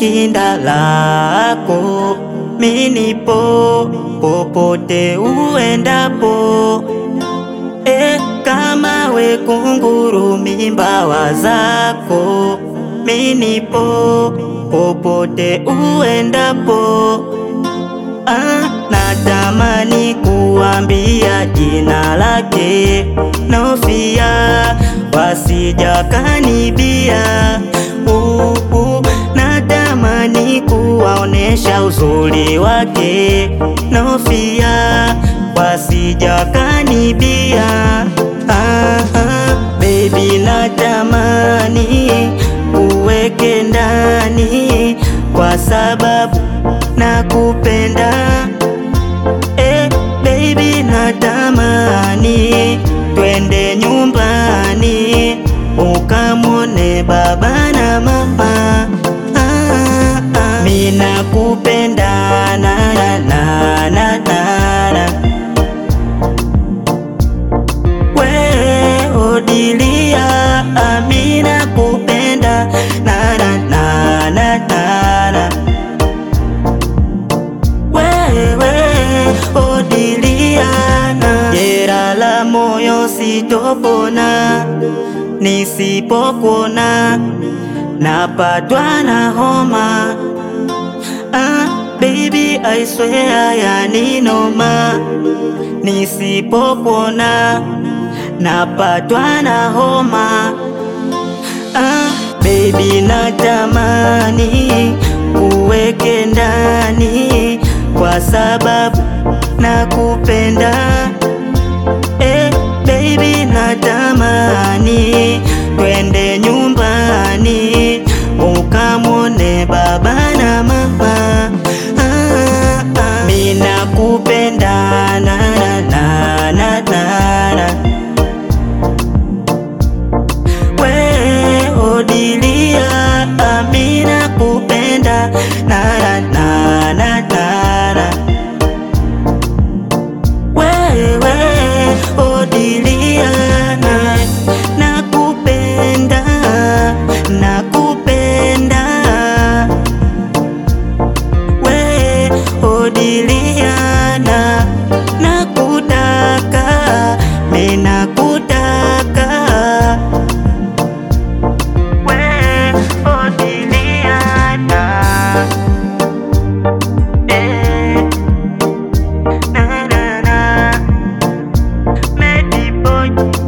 shinda lako, minipo popote uendapo. E, kama we kunguru mimbawa zako, minipo popote uendapo. Ah, natamani kuambia jina lake Nofia, wasija kanibia. Uh, uh, natamani kuwaonesha uzuri wake Nofia, wasija kanibia. Ah, ah, baby natamani uweke ndani kwa sababu nakupenda eh, baby natamani twende nyumbani ukamwone baba na mama ah, ah. Mi nakupenda na na na na na na we odilia ami nakupenda na na na na na na wewe odiliana, jera la moyo sitopona nisipokuona, napatwa na homa. Ah, baby I swear yaninoma, nisipokuona napatwa na homa. Ah, baby natamani uweke ndani kwa sababu nakupenda. Eh, baby natamani twende nyumbani ukamwone baba na mama. Ah, ah. Mi nakupenda na na na na na na we odilia ami nakupenda na na na na na na wewe odilia na nakupenda nakupenda we odilia na nakutaka mi nakutaka we odiliana eh, na na na Medi boy